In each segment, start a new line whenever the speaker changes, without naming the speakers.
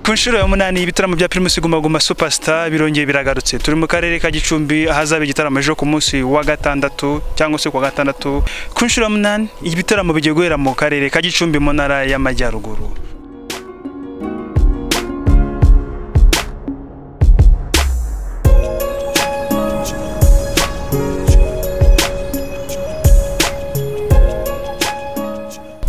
ku nshuro ya munani ibitaramo bya Primus Guma Guma Superstar birongeye biragarutse turi mu karere ka Gicumbi ahazaba igitaramo ejo ku munsi wa gatandatu cyangwa se ku wa gatandatu ku nshuro ya munani ibitaramo bigiye guhera mu karere ka Gicumbi mu ntara y'amajyaruguru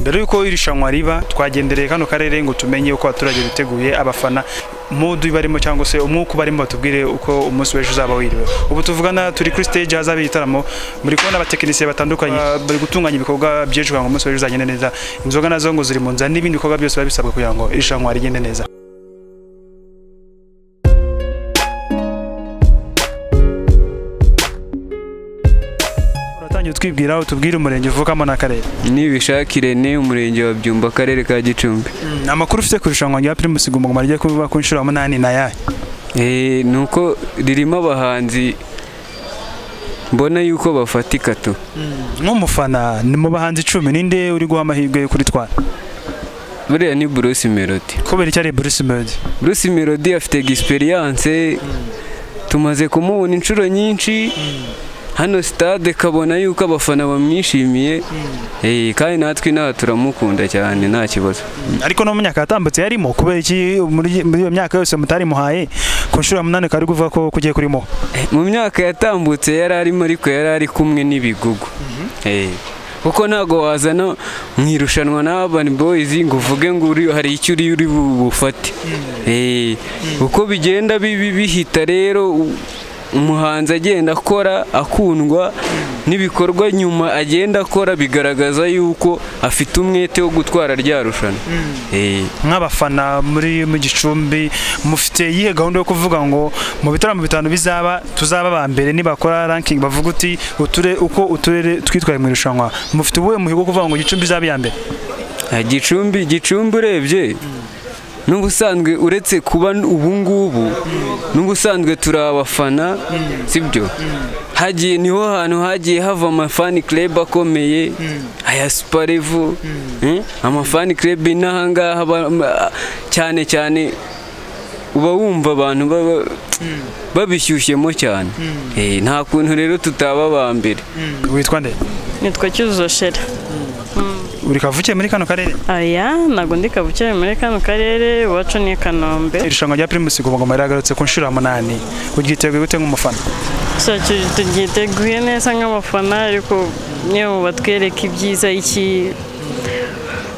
mbere y'uko irushanwa riba twagendereye kano karere ngo tumenye uko abaturage biteguye abafana mudu barimo cyangwa se umwuka barimo batubwire uko umunsi w'ejo uzaba wiriwe ubu tuvugana turi kuri stage hazaba igitaramo muri kubona abatekinisiye batandukanye bari gutunganya ibikorwa byinshi kugira ngo umunsi w'ejo uzagende neza inzoga nazo ngo ziri mu nzira n'ibindi bikorwa byose biba bisabwa kugira ngo irushanwa rigende neza uratangiye utwibwira utubwire umurenge uvukamo n'akarere
nibishakire ni umurenge wa byumba akarere ka gicumbi
amakuru ufite ku irushanwa rya Primus Guma Guma rijya kuba ku nshuro ya munani na yayo
Eh, ni uko ririmo abahanzi mbona yuko bafatika tu
nk'umufana ni mu bahanzi icumi ninde uri guha amahirwe yo kuritwara
buriya ni bruce melody
kubera icyo ari Bruce Melody
bruce melody afite egisperiyanse tumaze kumubona inshuro nyinshi hano sitade kabona yuko abafana bamwishimiye Eh, kandi natwe inaha turamukunda cyane nta kibazo
ariko no mu myaka yatambutse yarimo kubera iki muri muri iyo myaka yose mutarimuhaye ku nshuro ya munani ukaba uri kuvuga ko kugiye kurimo
mu myaka yatambutse yari arimo ariko yari ari kumwe n'ibigugu Eh, kuko ntabwo wazana mu irushanwa na Urban Boys ngo uvuge ngo uri hari icyo uri uri bu- bufate Eh, uko bigenda bibi bihita rero u- umuhanzi agenda akora akundwa n'ibikorwa nyuma agenda akora bigaragaza yuko afite umwete wo gutwara rya rushanwa Eh,
nk'abafana muri mu gicumbi mufite iyihe gahunda yo kuvuga ngo mu bitaramo bitanu bizaba tuzaba aba mbere nibakora ranking bavuga uti uture uko uturere twitwaye mu irushanwa mufite ubuhe muhigo wo kuvuga ngo gicumbi izaba iya mbere
Ah, gicumbi gicumbi urebye n'ubusanzwe uretse kuba n- ubu ngubu n'ubusanzwe turi abafana sibyo hagiye niho hantu hagiye hava amafani club akomeye aya suparevu amafani club n'ahangaha ba- ma- cyane cyane uba wumva abantu baba- babishyushyemo cyane Eh, nta kuntu rero tutaba aba mbere
witwa nde
nitwa cyuzuzo shera
uri kavukiye muri kano karere
aya ntabwo ndi kabukire muri kano karere iwacu ni i kanombe
irushanwa rya Primus Guma Guma riragarutse ku nshuro ya munani uryiteguye gute nk'umufana
So, tu- turyiteguye neza nk'abafana ariko niyo batwereka ibyiza iki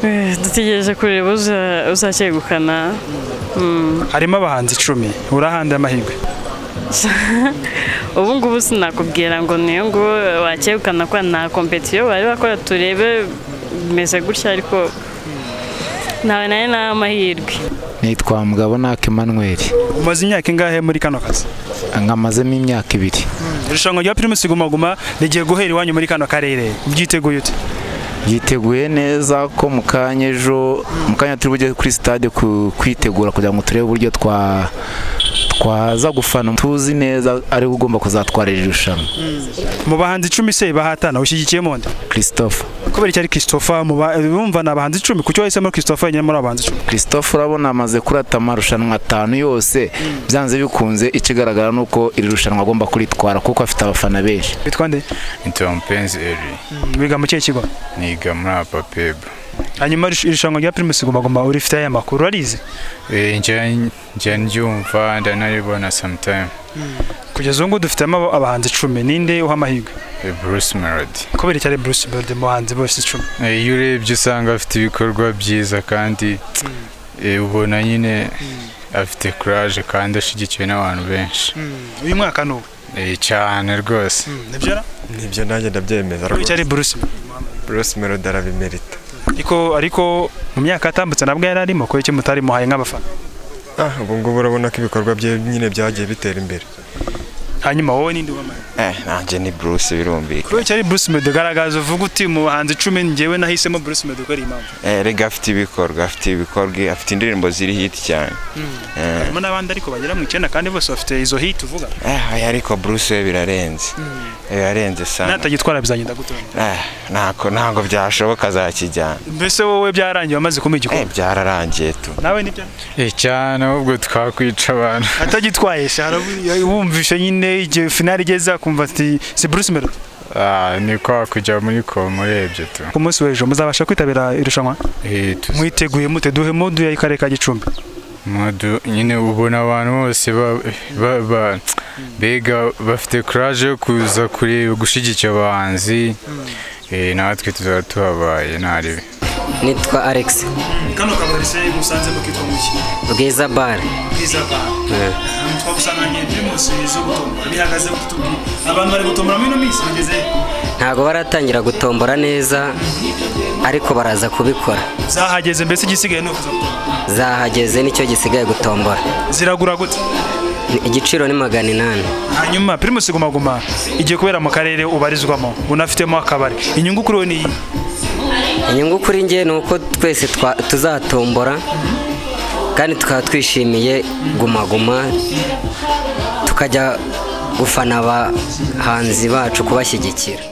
Eh, dutegereje kureba uza- uzacyegukana
harimo abahanzi icumi urahandira amahirwe
ubu ngubu sinakubwira ngo niyo ngo wacyegukana ko nta kompetiyo bari bakora turebe bimeze gutya ariko ntawe nayo ni amahirwe
nitwa mugabo naka Emmanuel
umaze imyaka ingahe muri kano kazi
nkamazemo imyaka ibiri
irushanwa rya Primus Guma Guma rigiye guhera iwanyu muri kano karere ubyiteguye ute
yiteguye neza ko mu kanya ejo mu kanya turi bujye kuri sitade ku- kwitegura kugira ngo turebe uburyo twa twaza gufana tuzi neza ariwe ugomba kuzatwara iri rushanwa
mu bahanzi icumi se bahatana ushyigikiye mu nda
christophe
kubera icyo ari christopher mu ba- bumva ni abahanzi icumi kuki wahisemo christopher wenyine muri abo bahanzi icumi
christophe urabona amaze kurata amarushanwa atanu yose byanze bikunze ikigaragara ni uko iri rushanwa agomba kuritwara kuko afite abafana benshi
witwa nde
Nitwa Mupenzi Eri,
wiga mu kihe kigo
niga muri Apapeba.
hanyuma irush- irushanwa rya primus guma guma urifite aya makuru arize
Eh, nje nje ndyumva ndanaribona sometime.
kugeza ubu ngubu dufitemo abo- abahanzi icumi ninde uha amahirwe
Eh, Bruce Melody.
kubera icyo ari bruce berde mu bahanzi bose icumi
Eh, iyo urebye usanga afite ibikorwa byiza kandi eh, ubona nyine afite courage kandi ashyigikiwe n'abantu benshi.
uyu mwaka ni ubu
Eh, cyane rwose.
nibyo
nibyo nanjye ndabyemeza
kubera icyo ari bruce
bruce melody arabimerita
ariko ariko mu myaka yatambutse nabwo yari arimo kubera icyo mutari muhaye nk'abafana
ah ubu ngubu urabona ko ibikorwa bye nyine byagiye bitera imbere
hanyuma wowe ninde ubamara
eh nanjye ni Bruce birumvika
kubera icyo ari Bruce Melody garagaza uvuga uti mu bahanzi icumi njyewe nahisemo Bruce Melody ukora iyi mpamvu
eh rega afite ibikorwa afite ibikorwa afite indirimbo ziri hit cyane eh
harimo n'abandi ariko bagera mu icyenda kandi bose bafite izo hit uvuga
eh, oya, ariko Bruce we birarenze birarenze sana
natagitwara bizagenda gutoni
eh ntabwo ntabwo byashoboka azakijyana
mbese wowe byarangiye wamaze kumuha
eh
igikombe
byararangiye tu
nawe nibyo
Eh, cyane ahubwo twakwica abantu
atagitwaye se harabu- wumvishe nyine igihe finali igeze akumva ati si Bruce Melody
Ah, ni kwa kujya muri koma urebye tu
ku munsi w'ejo muzabasha kwitabira irushanwa
Eh, tu-
mwiteguye mute duhe modu ya Akarere ka Gicumbi
Modu nyine ubona abantu bose ba- ba- ba- mbega bafite courage yo kuza kureba gushyigikira abahanzi Eh, natwe tuzaba tuhabaye ntaribe
nitwa alex
kano kabari se musanze mukitwa muki
bwiza bare
bwiza ba twagusanganiye turi munsi zo gutombora bihagaze gutubwira abantu bari gutombora muri ino minsi bageze
ntabwo baratangira gutombora neza ariko baraza kubikora
zahageze mbese igisigaye ni ukuza gutombora
zahageze nicyo gisigaye gutombora
ziragura gute
Ni- igiciro ni magana inani
hanyuma primus guma guma igiye kubera mu karere ubarizwamo unafitemo akabari inyungu kuri wowe ni iyi
inyungu kuri nge ni uko twese twa- tuzatombora kandi tukaba twishimiye guma guma tukajya gufana abahanzi bacu kubashyigikira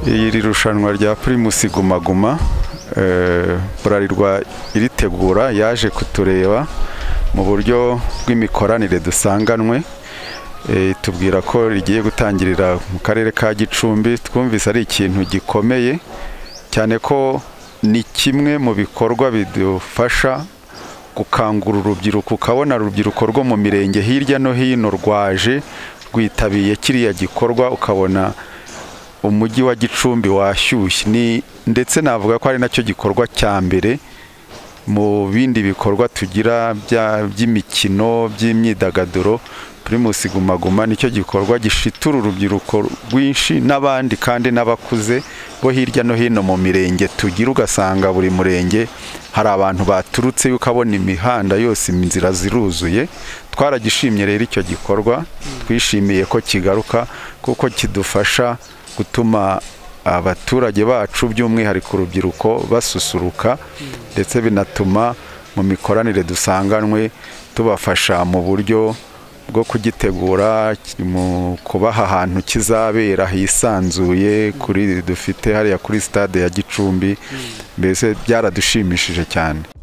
iri rushanwa rya pirimusi guma guma eh, burarirwa iritegura yaje kutureba mu buryo bw'imikoranire dusanganwe eh, itubwira ko rigiye gutangirira mu karere ka gicumbi twumvise ari ikintu gikomeye cyane ko ni kimwe mu bikorwa bidufasha gukangura urubyiruko ukabona urubyiruko rwo mu mirenge hirya no hino rwaje rwitabiye kiriya gikorwa ukabona umujyi wa gicumbi washyushye ni ndetse navuga ko ari nacyo gikorwa cya mbere mu bindi bikorwa tugira bya- by'imikino by'imyidagaduro primus guma guma nicyo gikorwa gishitura urubyiruko rwinshi n'abandi kandi n'abakuze bo hirya no hino mu mirenge tugira ugasanga buri murenge hari abantu baturutse ukabona imihanda yose inzira ziruzuye twaragishimye rero icyo gikorwa twishimiye ko kigaruka kuko kidufasha gutuma abaturage bacu by'umwihariko urubyiruko basusuruka ndetse binatuma mu mikoranire dusanganwe tubafasha mu buryo bwo kugitegura ki- mu kubaha ahantu kizabera hisanzuye kuri dufite hariya kuri stade ya Gicumbi mbese byaradushimishije cyane